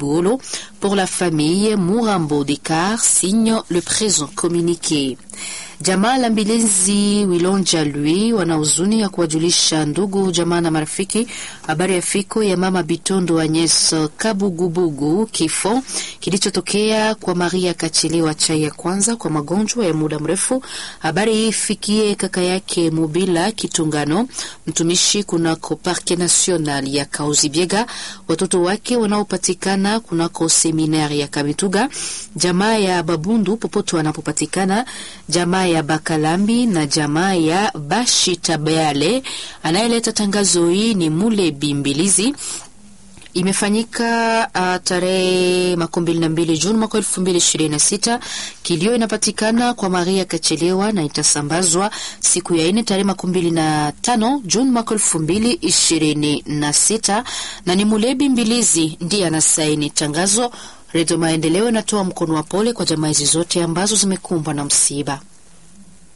Buolo pour la famille Murambo Dekar signe le présent communiqué. Jamaa la Mbilinzi Wilonja Lui wana huzuni ya kuwajulisha ndugu jamaa na marafiki habari ya fiko ya mama Bitondo Agnes Kabugubugu, kifo kilichotokea kwa Maria Kachelewa chai ya kwanza kwa magonjwa ya muda mrefu. Habari hii ifikie kaka yake Mubila Kitungano, mtumishi kunako Parke National ya Kauzibiega, watoto wake wanaopatikana kunako seminari ya Kamituga, jamaa ya Babundu popote wanapopatikana, jamaa ya Bakalambi na jamaa ya Bashitabeale. Anayeleta tangazo hii ni Mule Bimbilizi. Imefanyika uh, tarehe makumi mbili na mbili Juni mwaka elfu mbili ishirini na sita. Kilio inapatikana kwa Maria Kachelewa na itasambazwa siku ya ine tarehe makumi mbili na tano Juni mwaka elfu mbili ishirini na sita, na ni Mulebi Mbilizi ndiye anasaini tangazo. Redio Maendeleo inatoa mkono wa pole kwa jamaa hizi zote ambazo zimekumbwa na msiba.